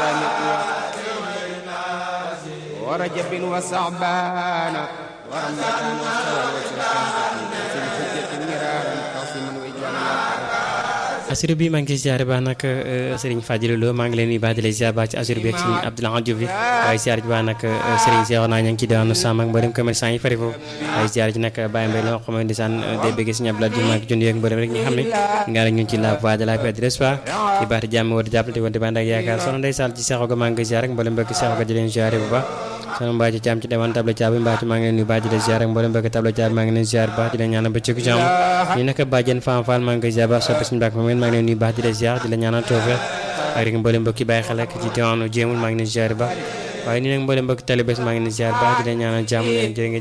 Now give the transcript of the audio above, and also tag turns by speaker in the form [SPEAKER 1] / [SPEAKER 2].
[SPEAKER 1] ورجب وصعبان ورمضان وشوال وشركان في الحجة مرارا تعصيما وإجابة
[SPEAKER 2] assuré bi maa ngi ciy ziare baax nag Serigne Fadilou Lo maa ngi leen di baax di lay ziare baax ci assuré bi ak Serigne Abdoulaye Diouf bi waaye ziare ji baax nag Serigne Cheikh naa ña ngi ci diwaanu Sam ak mboolem commerçant yi fari foofu waaye ziare ji nag Baye Mbaye la xam ne ndeysaan day bëgg Serigne Abdoulaye Diouf ak jund yeeg mboolem rek ñi xam ne nga rek ñu ci la voie de la paix de l'espoir di baax di jàmm war di jàppale woon di bànd ak yaakaar soxna Ndeye Sall ci Cheikh ga maa ngi koy ziare ak mboolem bëgg Cheikh ga di leen ziare bu baax soxna Mbacke Thiam ci demoon table caabi Mbacke maa ngi leen nuyu baax di leen ziare ak mboolem bëgg table caabi maa ngi leen ziare baax di leen ñaanal bëccëgu jàmm ñu naka bàjjen Fam Fall maa ngi koy ziare baax soppe suñu baax maa ngi leen nuyu baax di leen ziare di la ñaanal tawfeex ak rek mboolem mbokki bàyyi xel ak ci diwaanu jéemul maa ngi leen ziare baax waaye nii nag mboolem mbokki talibés maa ngi leen ziare baax di leen ñaanal jàmm leen jërë ngeen